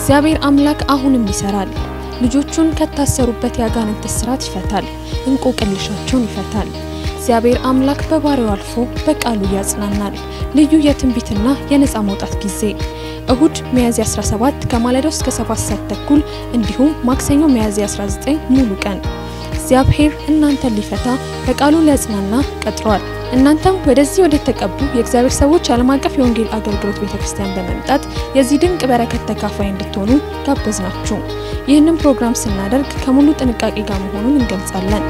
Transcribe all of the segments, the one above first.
እግዚአብሔር አምላክ አሁንም ይሰራል። ልጆቹን ከታሰሩበት የአጋንንት እስራት ይፈታል፣ እንቆቅልሻቸውን ይፈታል። እግዚአብሔር አምላክ በባሪያው አልፎ በቃሉ ያጽናናል። ልዩ የትንቢትና የነፃ መውጣት ጊዜ እሁድ ሚያዝያ 17 ከማለዳው እስከ 7 ሰዓት ተኩል እንዲሁም ማክሰኞ ሚያዝያ 19 ሙሉ ቀን እግዚአብሔር እናንተን ሊፈታ በቃሉ ሊያጽናና ቀጥሯል። እናንተም ወደዚህ ወደ ተቀቡ የእግዚአብሔር ሰዎች ዓለም አቀፍ የወንጌል አገልግሎት ቤተክርስቲያን በመምጣት የዚህ ድንቅ በረከት ተካፋይ እንድትሆኑ ጋበዝናችሁ። ይህንን ፕሮግራም ስናደርግ ከሙሉ ጥንቃቄ ጋር መሆኑን እንገልጻለን።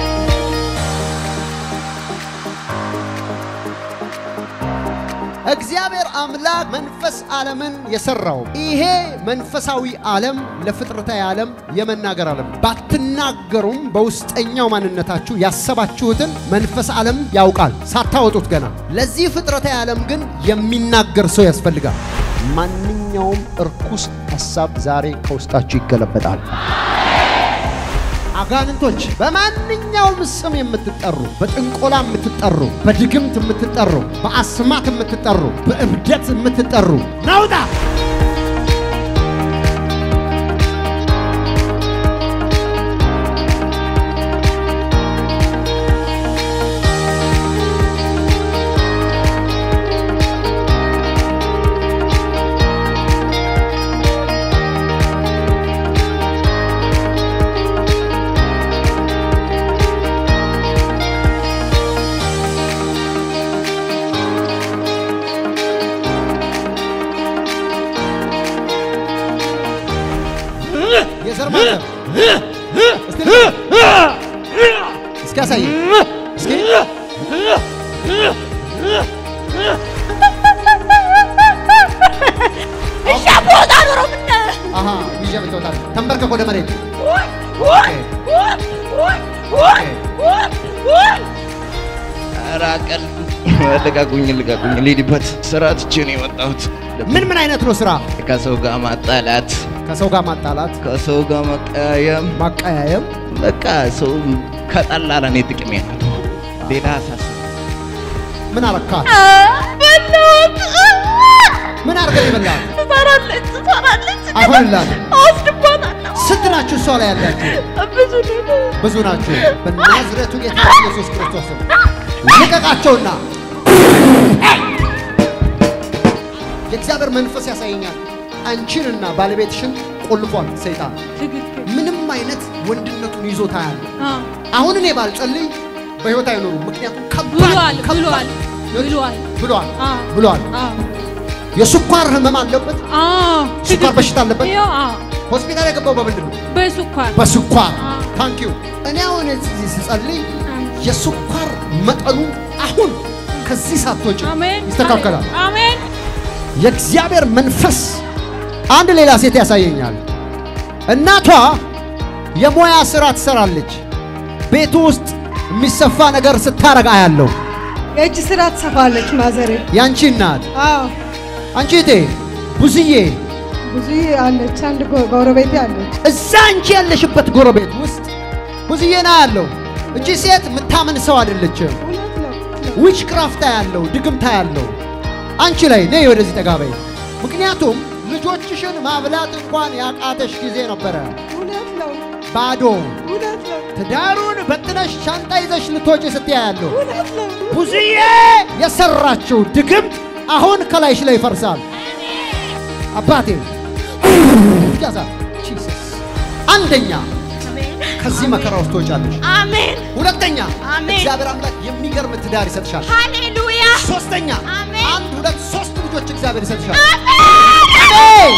እግዚአብሔር አምላክ መንፈስ ዓለምን የሰራው ይሄ መንፈሳዊ ዓለም ለፍጥረታዊ ዓለም የመናገር ዓለም ባትናገሩም በውስጠኛው ማንነታችሁ ያሰባችሁትን መንፈስ ዓለም ያውቃል ሳታወጡት ገና። ለዚህ ፍጥረታዊ ዓለም ግን የሚናገር ሰው ያስፈልጋል። ማንኛውም እርኩስ ሐሳብ ዛሬ ከውስጣችሁ ይገለበጣል። አጋንንቶች በማንኛውም ስም የምትጠሩ፣ በጥንቆላ የምትጠሩ፣ በድግምት የምትጠሩ፣ በአስማት የምትጠሩ፣ በእብደት የምትጠሩ ናውጣ! የዘር ማተብ እስቲ እስኪ ያሳይ እስኪ አሃ ይዤ ብትወጣ ተንበርከክ ወደ መሬት ኧረ ቀልዱ ልቀቁኝ፣ ልቀቁኝ፣ ልሂድበት። ስራ ትቼ ነው የመጣሁት። ምን ምን አይነት ነው ስራ? ከሰው ጋር ማጣላት፣ ከሰው ጋር ማጣላት፣ ከሰው ጋር መቀያየም፣ ማቀያየም። በቃ ሰው ከጠላ ለእኔ ጥቅሜ ነው። ሌላ አሳስብ ምን አረካት? ምን አርገህ ይበላል? ትሰራለች ትሰራለች አይሆንላትም። አወስድባታለሁ። ስንት ናችሁ እሷ ላይ ያላችሁ? ብዙ ነው። ብዙ ናችሁ። በናዝሬቱ ጌታ ኢየሱስ ክርስቶስ ስም ልቀቃቸውና የእግዚአብሔር መንፈስ ያሳየኛል። አንቺንና ባለቤትሽን ቆልፏል ሰይጣን። ምንም አይነት ወንድነቱን ይዞታ ያለ አሁን እኔ ባልጸልይ በሕይወት አይኖሩም። ምክንያቱም ከባድ ብሏል ከባድ ብሏል ብሏል ብሏል አ ብሏል። አ የስኳር ህመም አለበት። አ ስኳር በሽታ አለበት። ያው አ ሆስፒታል የገባው በምንድን ነው? በስኳር በስኳር አ ታንክ ዩ። እኔ አሁን እዚህ ስጸልይ አሜን። የስኳር መጠኑ አሁን ከዚህ ሳትወጪ አሜን ይስተካከላል። አሜን የእግዚአብሔር መንፈስ አንድ ሌላ ሴት ያሳየኛል። እናቷ የሙያ ስራ ትሰራለች። ቤቱ ውስጥ የሚሰፋ ነገር ስታረግ አያለሁ። የእጅ ስራ ትሰፋለች ማዘሬ። ያንቺ እናት አዎ አንቺ እቴ ብዙዬ ብዙ አለች። አንድ ጎ- ጎረቤቴ አለች። እዛ አንቺ ያለሽበት ጎረቤት ውስጥ ብዙዬ ና ያለው እቺ ሴት የምታምን ሰው አይደለችም። እውነት ነው እውነት ነው። ዊች ክራፍታ ያለው ድግምታ ያለው አንቺ ላይ ነይ ወደዚህ ጠጋ በይ። ምክንያቱም ልጆችሽን ማብላት እንኳን ያቃተሽ ጊዜ ነበረ። እውነት ነው ባዶ እውነት ነው ትዳሩን በትነሽ ሻንጣ ይዘሽ ልትወጪ ስትያ ያለው እውነት ነው። ብዙዬ የሰራችው ድግምት አሁን ከላይሽ ላይ ይፈርሳል። አባቴ ያዛ ጂሰስ አንደኛ ከዚህ መከራ ውስጥ ትወጫለሽ። አሜን ሁለተኛ አሜን። እግዚአብሔር አምላክ የሚገርም ትዳር ይሰጥሻል። ሃሌሉያ ሶስተኛ አሜን። አንድ ሁለት ሶስት ልጆች እግዚአብሔር ይሰጥሻል። አሜን።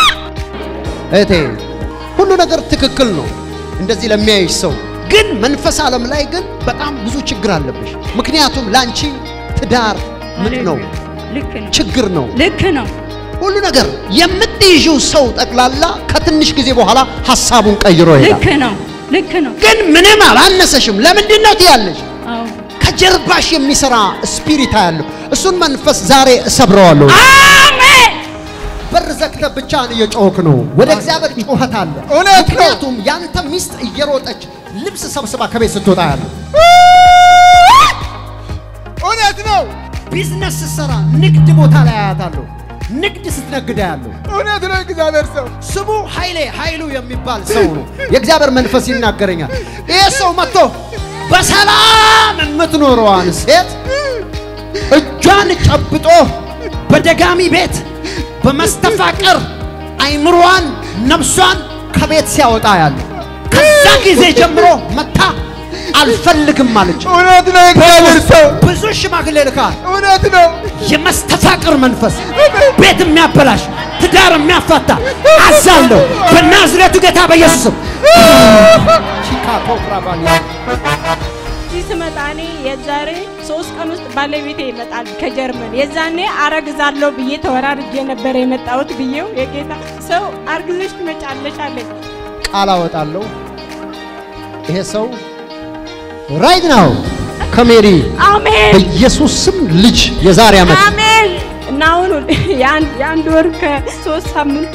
እህቴ ሁሉ ነገር ትክክል ነው እንደዚህ ለሚያይሽ ሰው፣ ግን መንፈስ ዓለም ላይ ግን በጣም ብዙ ችግር አለብሽ። ምክንያቱም ለአንቺ ትዳር ምጥ ነው፣ ልክ ነው ችግር ነው። ልክ ነው ሁሉ ነገር የምትይዥው ሰው ጠቅላላ ከትንሽ ጊዜ በኋላ ሀሳቡን ቀይሮ ልክ ይሄዳል። ነው ልክ ነው ግን ምንም አላነሰሽም። ለምንድን ነው ትያለሽ? አዎ ከጀርባሽ የሚሰራ ስፒሪት ያለው እሱን መንፈስ ዛሬ እሰብረዋለሁ። አሜን በር ዘግተህ ብቻህን እየጮህክ ነው። ወደ እግዚአብሔር ጩኸት አለ። እውነት ነው። ምክንያቱም ያንተ ሚስት እየሮጠች ልብስ ሰብስባ ከቤት ስትወጣ ያለ እውነት ነው። ቢዝነስ ስትሰራ ንግድ ቦታ ላይ አያታለሁ። ንግድ ስትነግዳ ያለው እውነት ነው። እግዚአብሔር ሰው ስሙ ኃይሌ ኃይሉ የሚባል ሰው ነው። የእግዚአብሔር መንፈስ ይናገረኛል። ይህ ሰው መጥቶ በሰላም የምትኖረዋን ሴት እጇን ጨብጦ በደጋሚ ቤት በመስተፋቅር አይምሮዋን ነፍሷን ከቤት ሲያወጣ ያለ ከዛ ጊዜ ጀምሮ መታ አልፈልግም አለች። እውነት ነው። እግዚአብሔር ሰው ብዙ ሽማግሌ ልካል። እውነት ነው። የመስተፋቅር መንፈስ ቤት የሚያበላሽ ትዳር የሚያፋታ አዛለሁ በናዝሬቱ ጌታ በኢየሱስም ቺካቶ ፍራባኒ እዚህ ስመጣ እኔ የዛሬ ሶስት ቀን ውስጥ ባለቤቴ ይመጣል ከጀርመን። የዛኔ አረግዛለሁ ብዬ ተወራርጄ ነበረ የመጣሁት ብዬው የጌታ ሰው አርግዘሽ ትመጫለሽ አለኝ። ቃል አወጣለሁ። ይሄ ሰው ራይት ናው ከሜሪ አሜን በኢየሱስ ስም ልጅ የዛሬ ዓመት አሜን። እና አሁን የአንድ የአንድ ወር ከሶስት ሳምንት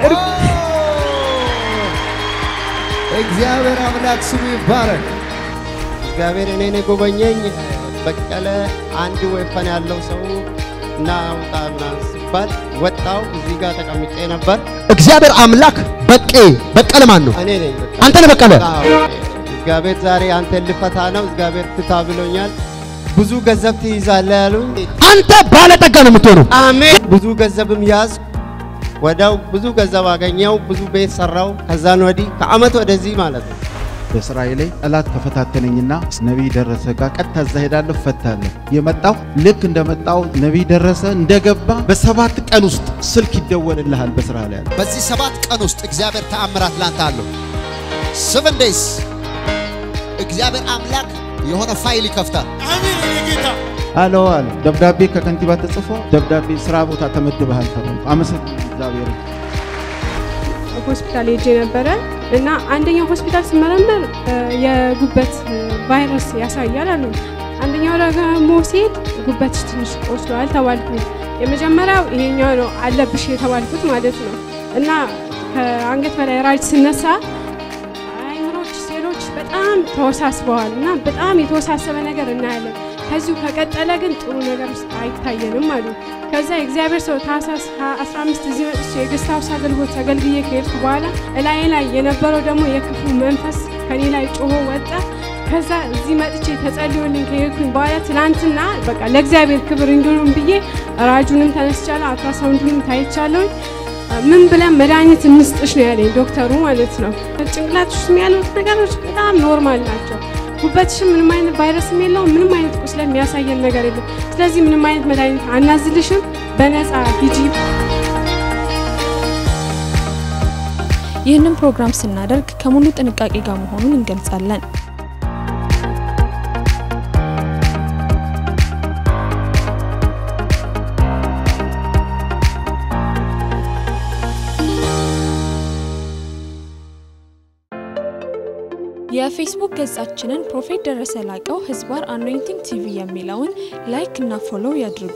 እግዚአብሔር አምላክ ስሙ ይባረክ። እግዚአብሔር እኔን የጎበኘኝ በቀለ አንድ ወይፈን ያለው ሰው እና ውጣ ምናምን ሲባል ወጣው። እዚህ ጋር ተቀምጬ ነበር። እግዚአብሔር አምላክ በቄ በቀለ ማን ነው? እኔ ነኝ በቃ። አንተ ነህ በቀለ። አዎ፣ እግዚአብሔር ዛሬ አንተን ልፈታ ነው። እግዚአብሔር ፍታ ብሎኛል። ብዙ ገንዘብ ትይዛለህ ያሉኝ። አንተ ባለጠጋ ነው የምትሆነው። አሜን። ብዙ ገንዘብም ያዝ ወዲያው ብዙ ገንዘብ አገኘው። ብዙ ቤት ሰራው። ከዛን ወዲህ ከአመት ወደዚህ ማለት ነው በስራዬ ላይ ጠላት ተፈታተነኝና ነቢይ ደረሰ ጋር ቀጥታ እዛ ሄዳለሁ እፈታለሁ። የመጣው ልክ እንደመጣው ነቢይ ደረሰ እንደገባ በሰባት ቀን ውስጥ ስልክ ይደወልልሃል በስራ ላይ ያለ በዚህ ሰባት ቀን ውስጥ እግዚአብሔር ተአምራት ላንተ አለው። ሰቨን ዴይስ እግዚአብሔር አምላክ የሆነ ፋይል ይከፍታል። አሎ አለ ደብዳቤ ከከንቲባ ተጽፎ ደብዳቤ ስራ ቦታ ተመድበሃል ተባልኩ። አመሰግናለሁ እግዚአብሔር ሆስፒታል ሄጄ ነበረ እና አንደኛው ሆስፒታል ስመረመር እ፣ የጉበት እ፣ ቫይረስ ያሳያል አሉ። አንደኛው ደግሞ ሲሄድ ጉበትሽ ትንሽ ቆስሏል ተባልኩ። የመጀመሪያው ይሄኛው ነው አለብሽ የተባልኩት ማለት ነው እና ከአንገት በላይ ራጅ ስነሳ አይምሮች ሴሎች በጣም ተወሳስበዋል እና በጣም የተወሳሰበ ነገር እናያለን። ከዚሁ ከቀጠለ ግን ጥሩ ነገር ውስጥ አይታየንም አሉ። ከዛ የእግዚአብሔር ሰው ታህሳስ 15 እዚህ መጥቼ የገስት ሃውስ አገልግሎት አገልግዬ ከሄድኩ በኋላ እላዬ ላይ የነበረው ደግሞ የክፉ መንፈስ ከኔ ላይ ጮሆ ወጣ። ከዛ እዚህ መጥቼ ተጸልዮልኝ ከሄድኩኝ በኋላ ትናንትና በቃ ለእግዚአብሔር ክብር እንዲሆን ብዬ ራጁንም ተነስቻለሁ፣ አልትራሳውንዱንም ታይቻለሁኝ። ምን ብለን መድኃኒት እንስጥሽ ነው ያለኝ ዶክተሩ ማለት ነው። ጭንቅላትሽ ውስጥ ያሉት ነገሮች በጣም ኖርማል ናቸው። ጉበትሽም ምንም አይነት ቫይረስም የለውም፣ ምንም አይነት ቁስለ የሚያሳየን ነገር የለም። ስለዚህ ምንም አይነት መድኃኒት አናዝልሽም፣ በነፃ ሂጂ። ይህንን ፕሮግራም ስናደርግ ከሙሉ ጥንቃቄ ጋር መሆኑን እንገልጻለን። የፌስቡክ ገጻችንን ፕሮፌት ደረሰ ላቀው ህዝባር አኖይንቲንግ ቲቪ የሚለውን ላይክ እና ፎሎው ያድርጉ።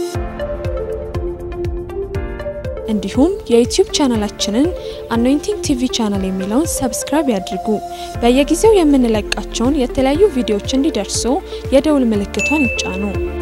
እንዲሁም የዩቲዩብ ቻናላችንን አኖይንቲንግ ቲቪ ቻናል የሚለውን ሰብስክራይብ ያድርጉ። በየጊዜው የምንለቃቸውን የተለያዩ ቪዲዮዎች እንዲደርሱ የደውል ምልክቷን ይጫኑ።